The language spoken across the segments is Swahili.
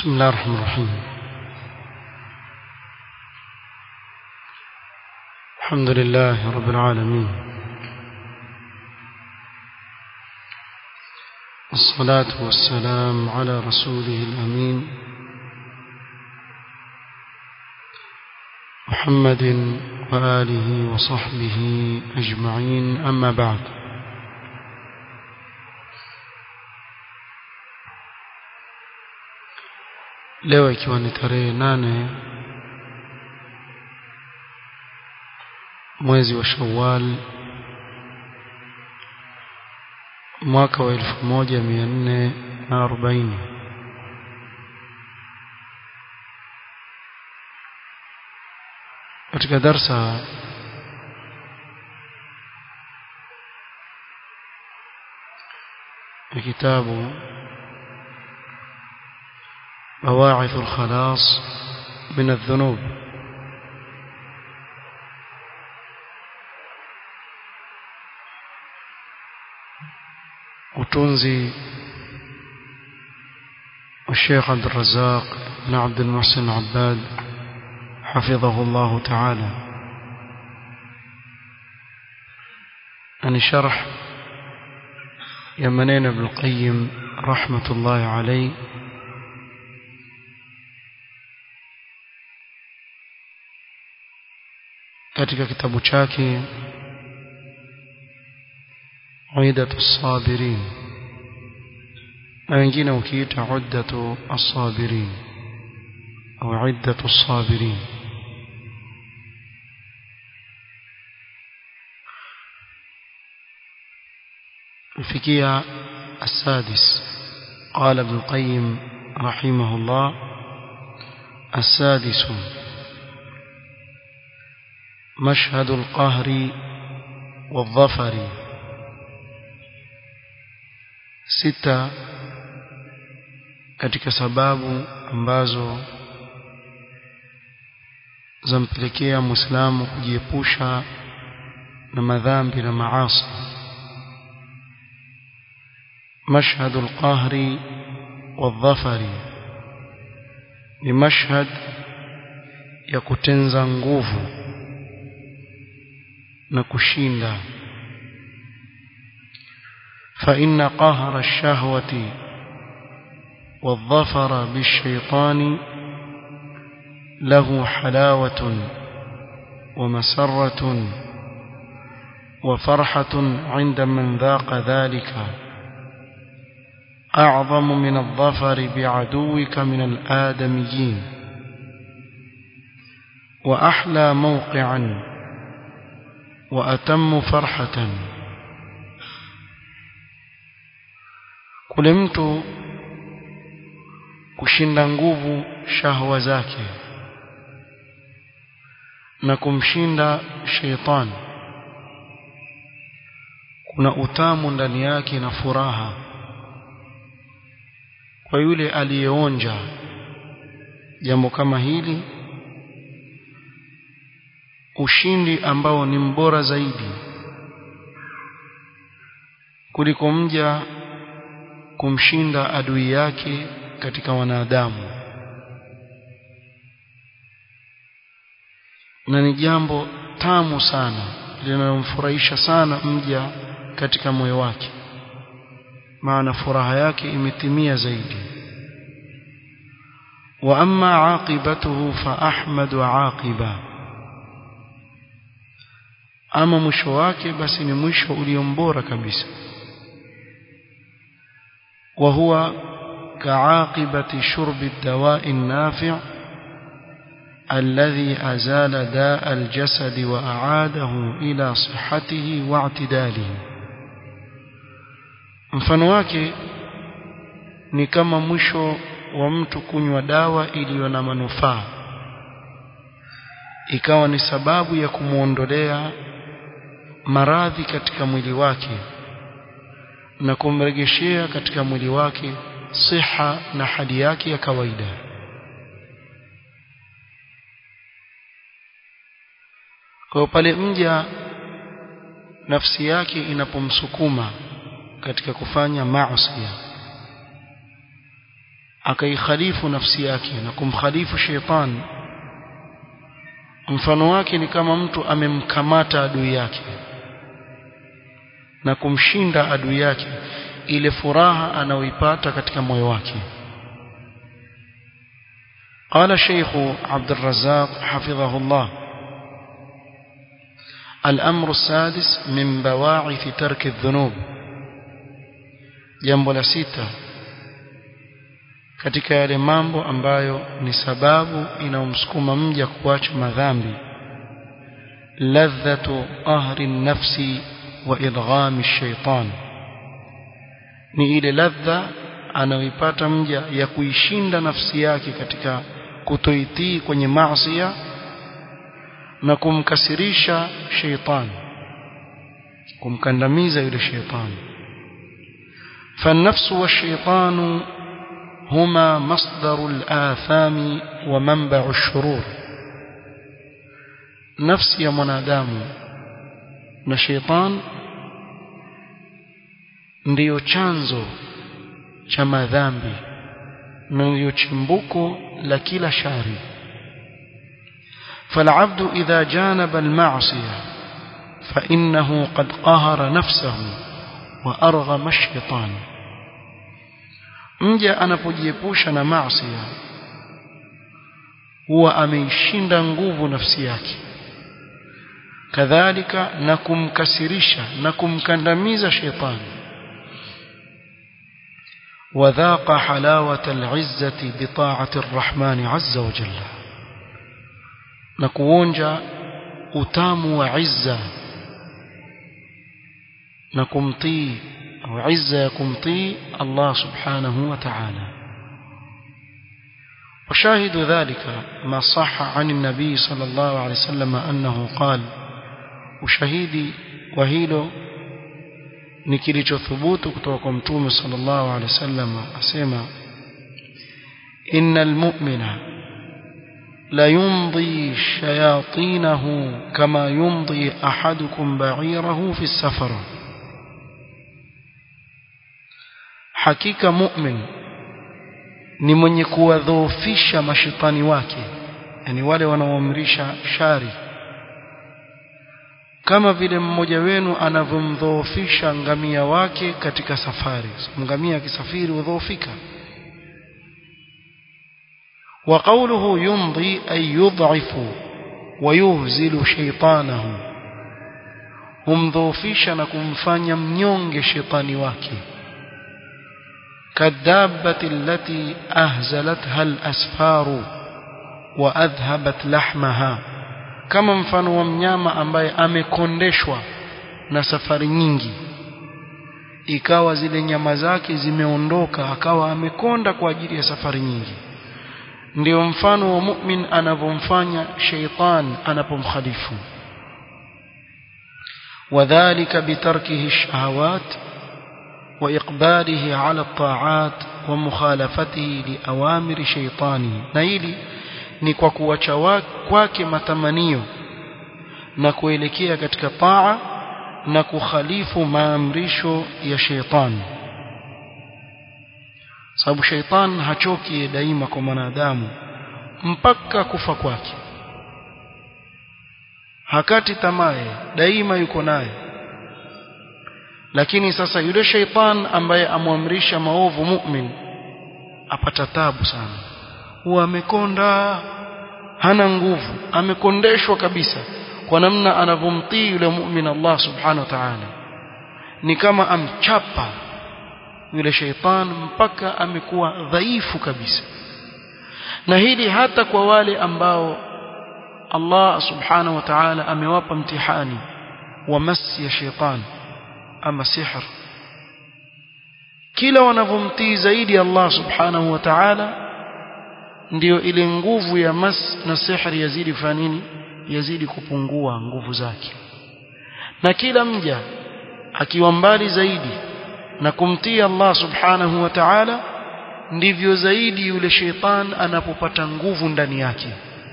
بسم الله الرحمن الرحيم الحمد لله رب العالمين الصلاة والسلام على رسوله الأمين محمد وآله وصحبه أجمعين أما بعد leo ikiwa ni tarehe nane mwezi wa Shawwal mwaka wa elfu moja mia nne na arobaini katika darsa ya kitabu بواعث الخلاص من الذنوب وتنزي الشيخ عبد الرزاق بن عبد المحسن عباد حفظه الله تعالى أن شرح يمنين ابن القيم رحمة الله عليه katika kitabu chake Uidatu Sabirin na wengine ukiita Uddatu As-Sabirin au Iddatu As-Sabirin الفكية السادس قال ابن القيم رحمه الله السادس مشهد القهر والظفر sita katika sababu ambazo zampelekea muislamu kujiepusha na madhambi na maasi mashhadu alqahri wadhafari ni mashhad ya kutenza nguvu na kushinda فإن قهر الشهوة والظفر بالشيطان له حلاوة ومسرة وفرحة عند من ذاق ذلك أعظم من الظفر بعدوك من الآدميين وأحلى موقعا وأتم فرحة kule mtu kushinda nguvu shahwa zake na kumshinda sheitani kuna utamu ndani yake na furaha kwa yule aliyeonja jambo kama hili ushindi ambao ni mbora zaidi kuliko mja kumshinda adui yake katika wanadamu na ni jambo tamu sana linalomfurahisha sana mja katika moyo wake maana furaha yake imetimia zaidi wa amma aqibatuhu fa ahmadu aqiba ama mwisho wake basi ni mwisho uliombora kabisa وهو كعاقبة شرب الدواء النافع الذي أزال داء الجسد وأعاده إلى صحته واعتداله mfano wake ni kama mwisho wa mtu kunywa dawa iliyo na manufaa ikawa ni sababu ya kumwondolea maradhi katika mwili wake na kumrejeshea katika mwili wake siha na hali yake ya kawaida kwa pale mja nafsi yake inapomsukuma katika kufanya maasi akaikhalifu nafsi yake na kumkhalifu sheitan mfano wake ni kama mtu amemkamata adui yake na kumshinda adui yake ile furaha anayoipata katika moyo wake قال الشيخ عبد الرزاق حفظه الله الأمر السادس من بواعث ترك الذنوب jambo la sita katika yale mambo ambayo ni sababu inaomsukuma mja kuacha madhambi ladhatu ahri nafsi wa idghami shaitan ni ile ladha anayoipata mja ya kuishinda nafsi yake katika kutoitii kwenye maasiya na kumkasirisha sheitan kumkandamiza yule sheitani فالنفس والشيطان هما مصدر الآثام ومنبع الشرور نفس يا منادام na sheitan ndiyo chanzo cha madhambi na ndiyo chimbuko la kila shari فالعبد إذا جانب المعصية فإنه قد قهر نفسه وأرغم الشيطان mja anapojiepusha na maasi huwa ameishinda nguvu nafsi yake kadhalika na kumkasirisha na kumkandamiza shetani وذاق حلاوة العزة بطاعة الرحمن عز وجل نكونجا utamu wa izza na kumtii au izza ya kumtii Allah subhanahu wa ta'ala وشاهد ذلك ما صح عن النبي صلى الله عليه وسلم أنه قال وشهيدي وهيلو ni kilichothubutu kutoka kwa mtume sallallahu alaihi wasallam asema innal mu'mina la yumdi shayatinahu kama yumdi ahadukum ba'irahu fi safar hakika mu'min ni mwenye kuwadhoofisha mashitani wake yani wale wanaoamrisha shari kama vile mmoja wenu anavyomdhoofisha ngamia wake katika safari ngamia akisafiri hudhoofika wa qawluhu yumdi ay yud'ifu wa yuhzilu shaytanahu humdhoofisha na kumfanya mnyonge shetani wake kadhabati allati ahzalatha al-asfaru wa adhhabat lahmaha kama mfano wa mnyama ambaye amekondeshwa na safari nyingi ikawa zile nyama zake zimeondoka akawa amekonda kwa ajili ya safari nyingi ndio mfano wa mu'min anavyomfanya sheitan anapomkhalifu وذلك بتركه الشهوات وإقباله على الطاعات ومخالفته لأوامر شيطانه نيلي ni kwa kuacha kwake matamanio na kuelekea katika taa na kukhalifu maamrisho ya sheitani sababu sheitan hachoki daima kwa mwanadamu mpaka kufa kwake hakati tamaye daima yuko naye lakini sasa yule sheitan ambaye amwamrisha maovu mu'min apata tabu sana huwa amekonda hana nguvu amekondeshwa kabisa kwa namna anavyomtii yule mu'min Allah subhanahu wa ta'ala ni kama amchapa yule sheitan mpaka amekuwa dhaifu kabisa na hili hata kwa wale ambao Allah subhanahu wa ta'ala amewapa mtihani wa masi ya sheitan ama sihr kila wanavyomtii zaidi Allah subhanahu wa ta'ala ndiyo ile nguvu ya mas na sihri yazidi kufanya nini yazidi kupungua nguvu zake na kila mja akiwa mbali zaidi na kumtii Allah subhanahu wa ta'ala ndivyo zaidi yule sheitan anapopata nguvu ndani yake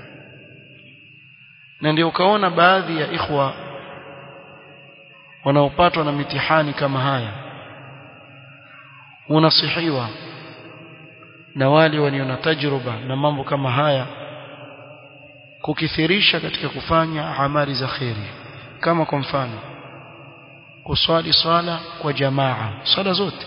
na ndio ukaona baadhi ya ikhwa wanaopatwa na mitihani kama haya unasihiwa na wale walio na tajruba na mambo kama haya kukithirisha katika kufanya amali za kheri kama kwa mfano kuswali swala kwa jamaa swala zote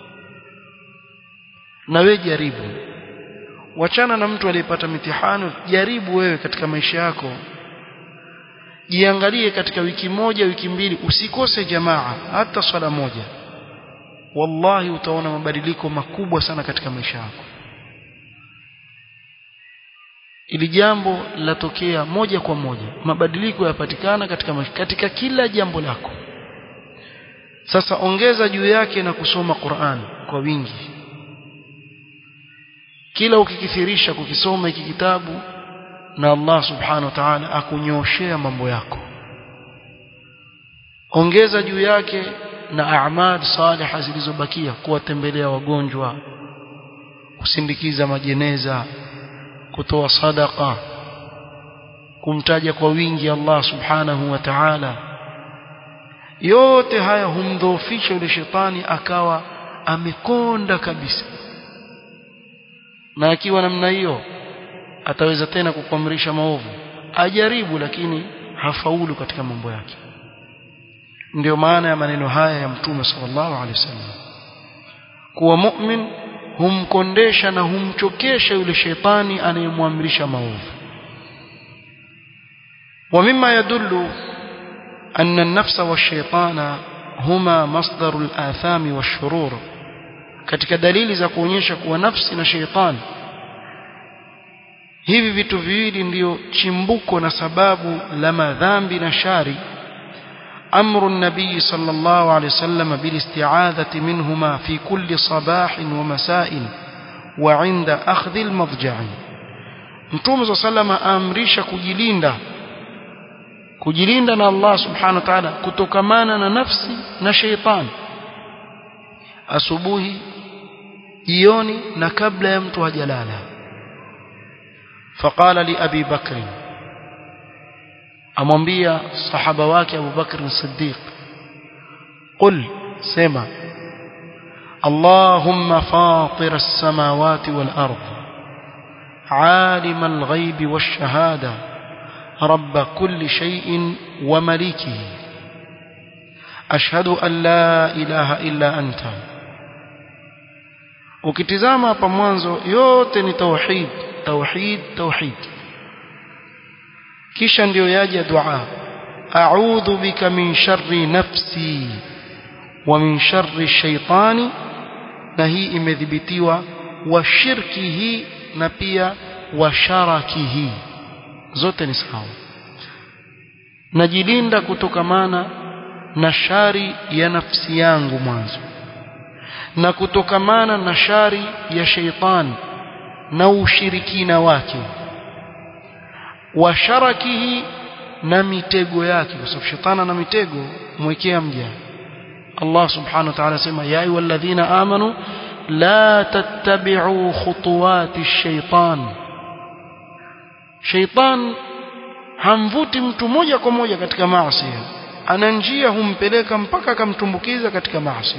na wewe jaribu wachana na mtu aliyepata mitihani jaribu wewe katika maisha yako jiangalie katika wiki moja wiki mbili usikose jamaa hata swala moja wallahi utaona mabadiliko makubwa sana katika maisha yako ili jambo latokea moja kwa moja mabadiliko yapatikana katika maisha, katika kila jambo lako sasa ongeza juu yake na kusoma Qur'an kwa wingi kila ukikithirisha kukisoma hiki kitabu na Allah subhanahu wa ta'ala akunyoshea mambo yako ongeza juu yake na a'mal salihah zilizobakia kuwatembelea wagonjwa kusindikiza majeneza kutoa sadaka kumtaja kwa wingi Allah subhanahu wa ta'ala yote haya humdhoofisha yule shetani akawa amekonda kabisa na akiwa namna hiyo ataweza tena kukuamrisha maovu ajaribu lakini hafaulu katika mambo yake ndio maana ya maneno haya ya mtume sallallahu alaihi wasallam kuwa mu'min humkondesha na humchokesha yule shetani anayemwamrisha maovu ومما يدل أن النفس والشيطان هما مصدر الآثام والشرور katika dalili za kuonyesha kuwa nafsi na sheitani hivi vitu viwili ndiyo chimbuko na sababu la madhambi na shari أمر النبي صلى الله عليه وسلم بالاستعاذة منهما في كل صباح ومساء وعند أخذ المضجع Mtume صلى الله عليه وسلم aamrisha kujilinda kujilinda na Allah subhanahu wa ta'ala kutokamana na nafsi na sheitani asubuhi jioni na kabla ya mtu hajalala faqala li abi bakr amwambia sahaba wake Abu Bakr as-Siddiq qul sema اللهم فاطر السماوات والأرض عالم الغيب والشهادة رب كل شيء ومليكه أشهد أن لا إله إلا أنت ukitizama hapa mwanzo yote ni tauhid tauhid tauhid kisha ndio yaja dua a'udhu bika min sharri nafsi wa min sharri shaitani na hii imedhibitiwa wa shirkihi na pia wa sharakihi zote ni sawa najilinda kutokamana na shari ya nafsi yangu mwanzo na kutokamana na shari ya sheitani na ushirikina wake wa sharakihi na mitego yake kwa sababu shetani na mitego mwekea mja Allah subhanahu wa ta'ala sema ya ayyuhalladhina amanu la tattabi'u khutuwati ash-shaytan shaytan hamvuti mtu moja kwa moja katika maasi ana njia humpeleka mpaka akamtumbukiza katika maasi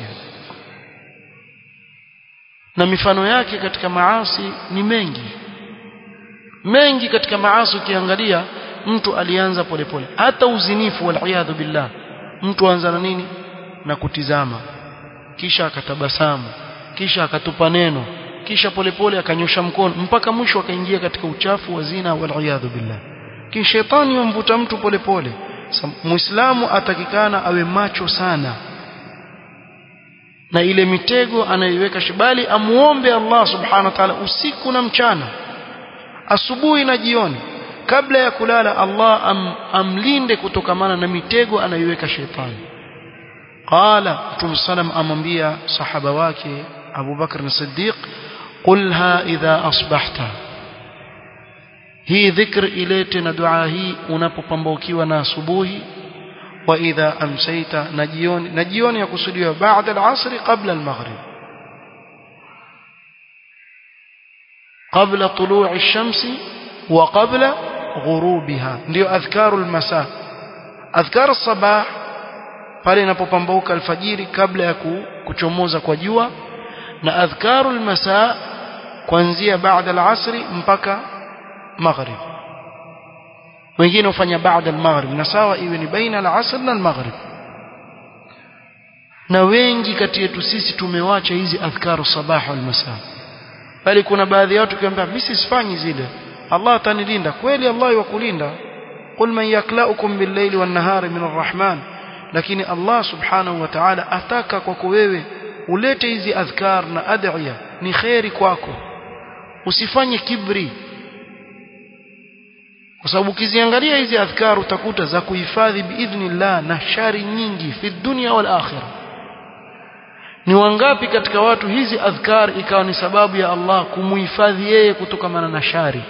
na mifano yake katika maasi ni mengi mengi katika maasi ukiangalia mtu alianza polepole hata uzinifu wal billah mtu anza na nini na kutizama kisha akatabasamu kisha akatupa neno kisha polepole akanyosha mkono mpaka mwisho akaingia katika uchafu wa zina wal billah kisha shetani yamvuta mtu polepole muislamu atakikana awe macho sana na ile mitego anayoiweka shibali amuombe Allah subhanahu wa ta'ala usiku na mchana asubuhi na jioni kabla ya kulala Allah am, amlinde kutokamana na mitego anayoiweka shetani qala mtume sallam amwambia sahaba wake Abu Bakr as-Siddiq qulha idha asbahta hii dhikr ilete na dua hii unapopambaukiwa na asubuhi wa idha amsayta na jioni na jioni yakusudiwa baada al-asr qabla al-maghrib قبل طلوع الشمس وقبل غروبها ndio adhkaru almasa adhkar sabah pale inapopambauka alfajiri kabla ya kuchomoza kwa jua na adhkaru almasa kuanzia baada al-asri mpaka maghrib wengine hufanya baada al-maghrib na sawa iwe ni baina al-asr na al-maghrib na wengi kati yetu sisi tumewacha hizi adhkaru sabah wal masa bali kuna baadhi ya watu kiambia mimi sifanyi zile Allah atanilinda kweli Allah yakulinda qul man yaklaukum bil-layli wan-nahari min ar-rahman lakini Allah subhanahu wa ta'ala ataka kwako wewe ulete hizi adhkar na adhiya ni khairi kwako usifanye kibri kwa sababu ukiziangalia hizi adhkar utakuta za kuhifadhi biidhnillah na shari nyingi fi dunya wal akhirah ni wangapi katika watu hizi adhkar ikawa ni sababu ya Allah kumuhifadhi yeye kutokana na shari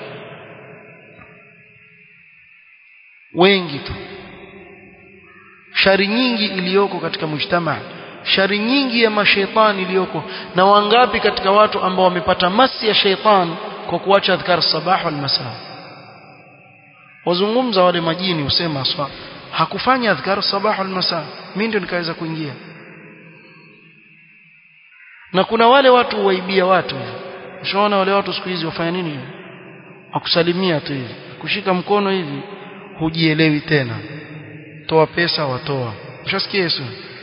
wengi tu shari nyingi iliyoko katika mujtamaa shari nyingi ya mashaitani iliyoko na wangapi katika watu ambao wamepata masi ya shaitan kwa kuacha adhkar sabah wal masaa wazungumza wale majini usema swa hakufanya adhkar sabah wal masaa mimi ndio nikaweza kuingia na kuna wale watu waibia watu ushaona wale watu siku hizi wafanya nini wakusalimia tu hivi kushika mkono hivi hujielewi tena toa pesa watoa ushasikia Yesu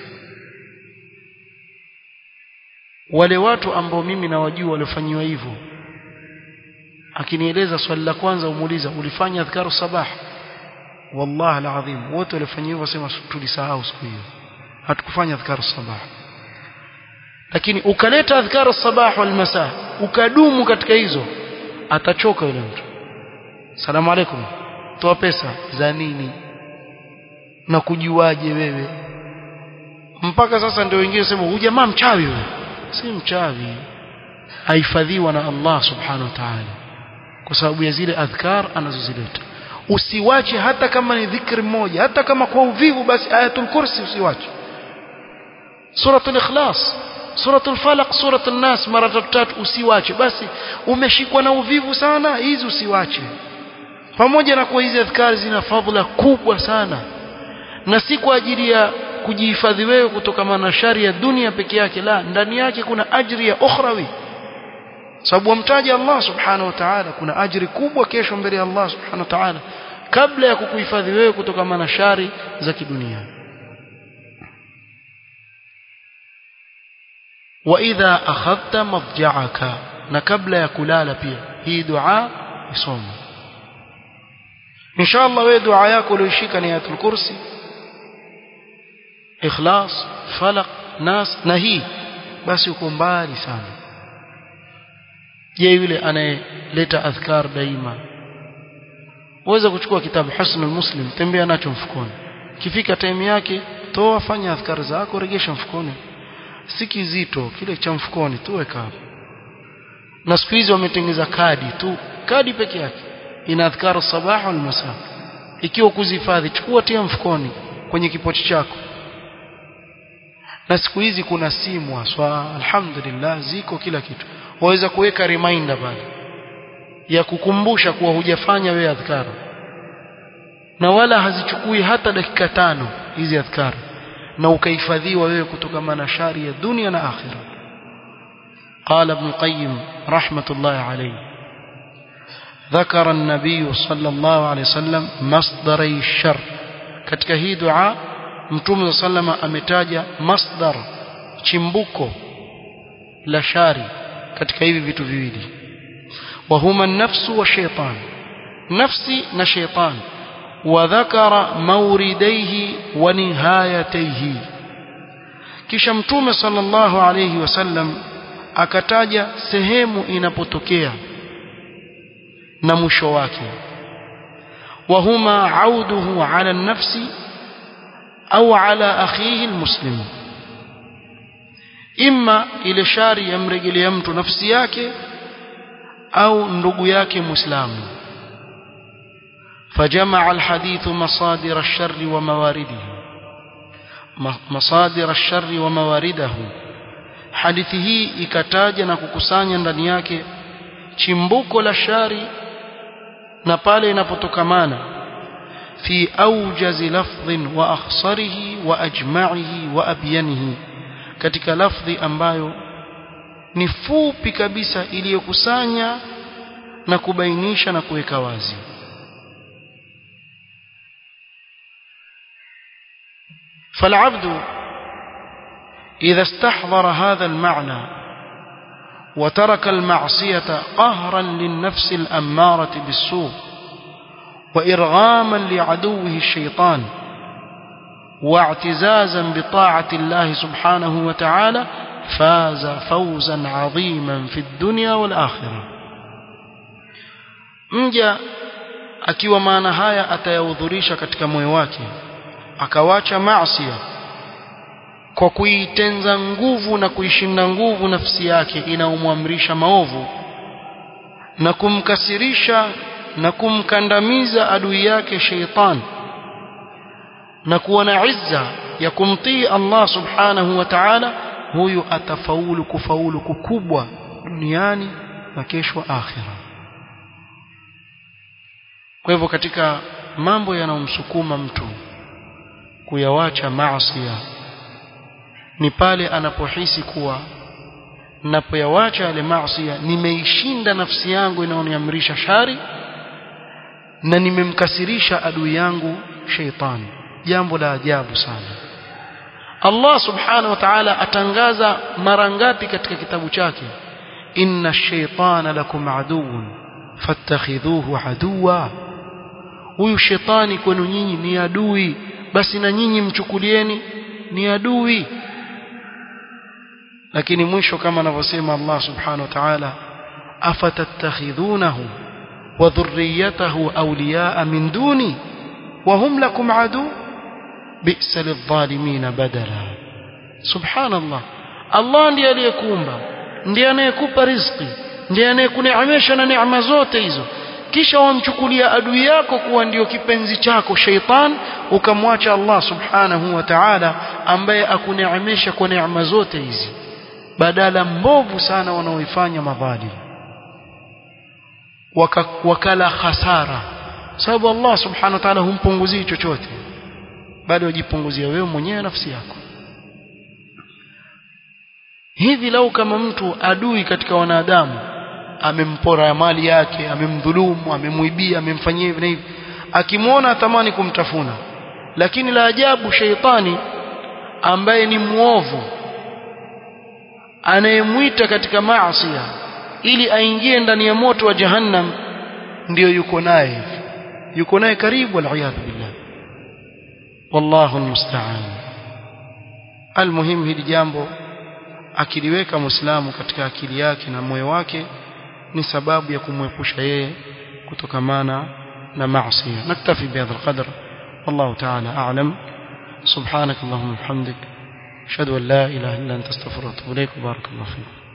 wale watu ambao mimi nawajua waliofanyiwa hivyo akinieleza swali la kwanza umuuliza ulifanya adhkaru sabah wallahi alazim wote walifanya hivyo wasema tulisahau siku hiyo hatukufanya adhkaru sabah lakini ukaleta adhkaru sabah wal masaa ukadumu katika hizo atachoka yule mtu salamu alaykum toa pesa za nini na kujuaje wewe mpaka sasa ndio wengine sema huyu jamaa mchawi wewe si mchawi ahifadhiwa na Allah subhanahu wa ta'ala kwa sababu ya zile adhkar anazozileta usiwache hata kama ni dhikri moja hata kama kwa uvivu basi ayatul kursi usiwache suratul ikhlas suratul falaq suratul nas mara tatu usiwache basi umeshikwa na uvivu sana hizi usiwache pamoja na kuwa hizi adhkari zina fadhila kubwa sana na si kwa ajili ya kujihifadhi wewe kutokana na shari ya dunia peke yake la ndani yake kuna ajri ya ukhrawi sababu wamtaja Allah subhanahu wa ta'ala kuna ajri kubwa kesho mbele ya Allah subhanahu wa ta'ala kabla ya kukuhifadhi wewe kutokana na shari za kidunia wa idha akhadhta madja'aka na kabla ya kulala pia hii dua isome inshallah wewe dua yako ulioshika ni ayatul kursi ikhlas falaq nas na hii basi uko mbali sana je yule anayeleta adhkar daima uweza kuchukua kitabu husnul muslim tembea nacho mfukoni kifika time yake toa fanya adhkar zako regesha mfukoni si kizito kile cha mfukoni tu weka hapo na siku hizi wametengeza kadi tu kadi peke yake ina adhkar sabah wal masa ikiwa kuzihifadhi chukua tia mfukoni kwenye kipochi chako na siku hizi kuna simu aswa alhamdulillah ziko kila kitu waweza kuweka reminder pale ya kukumbusha kuwa hujafanya wewe adhkar na wala hazichukui hata dakika tano hizi adhkar na ukahifadhiwa wewe kutokana na shari ya dunia na akhira قال ابن القيم رحمة الله عليه ذكر النبي صلى الله عليه وسلم مصدري الشر katika hii dua mtume sallama ametaja masdar chimbuko la shari katika hivi vitu viwili wa huma nafsu wa shaytan nafsi na shaytan wa dhakara mawridaihi wa nihayataihi kisha mtume sallallahu alayhi wasallam akataja sehemu inapotokea na mwisho wake wa huma auduhu ala nafsi au ala akhihi almuslim imma ile shari yamrejelea mtu nafsi yake au ndugu yake muislamu فجمع الحديث مصادر الشر وموارده مصادر الشر وموارده hadithi hii ikataja na kukusanya ndani yake chimbuko la shari na pale inapotokamana fi aujazi lafdhin wa akhsarihi wa ajma'ihi wa abyanihi katika lafdhi ambayo ni fupi kabisa iliyokusanya na kubainisha na kuweka wazi فالعبد إذا استحضر هذا المعنى وترك المعصية قهرا للنفس الأمارة بالسوء وإرغاما لعدوه الشيطان واعتزازا بطاعة الله سبحانه وتعالى فاز فوزا عظيما في الدنيا والآخرة mja akiwa maana haya atayahudhurisha katika moyo wake akawacha maasi kwa kuitenza nguvu na kuishinda nguvu nafsi yake inaomwamrisha maovu na kumkasirisha na kumkandamiza adui yake sheitan na kuwa na izza ya kumtii Allah subhanahu wa ta'ala huyu atafaulu kufaulu kukubwa duniani na kesho akhira kwa hivyo katika mambo yanayomsukuma mtu kuyawacha maasi ni pale anapohisi kuwa napoyawacha yale maasi nimeishinda nafsi yangu inayoniamrisha shari na nimemkasirisha adui yangu sheitani jambo la ajabu sana Allah subhanahu wa ta'ala atangaza mara ngapi katika kitabu chake inna ash-shaytana lakum aduwwun fattakhidhuhu aduwa huyu shetani kwenu nyinyi ni adui basi na nyinyi mchukulieni ni adui lakini mwisho kama anavyosema Allah subhanahu wa ta'ala afatattakhidhunahu wa dhurriyyatahu awliya'a min duni wa hum lakum adu bi'sa lidh-dhalimin badala subhanallah Allah ndiye aliyekuumba ndiye anayekupa riziki ndiye anayekuneemesha na neema zote hizo kisha wamchukulia adui yako kuwa ndio kipenzi chako sheitan ukamwacha Allah subhanahu wa ta'ala ambaye akuneemesha kwa neema zote hizi badala mbovu sana wanaoifanya madhalim Waka, wakala hasara sababu Allah subhanahu wa ta'ala humpunguzii chochote bado wajipunguzia wewe mwenyewe nafsi yako hivi lau kama mtu adui katika wanadamu amempora mali yake amemdhulumu amemuibia amemfanyia hivi na hivi akimwona atamani kumtafuna lakini la ajabu sheitani ambaye ni muovu anayemwita katika maasi ili aingie ndani ya moto wa jahannam ndiyo yuko naye hivi yuko naye karibu aliyadhu billah wallahu almusta'an almuhim hili jambo akiliweka muislamu katika akili yake na moyo wake ni sababu ya kumwepusha yeye kutokamana na maasi naktafi bihadha alqadr wallahu ta'ala a'lam subhanak allahumma wa bihamdik ashhadu an la ilaha illa anta astaghfiruka wa atubu ilaik barakallahu fiik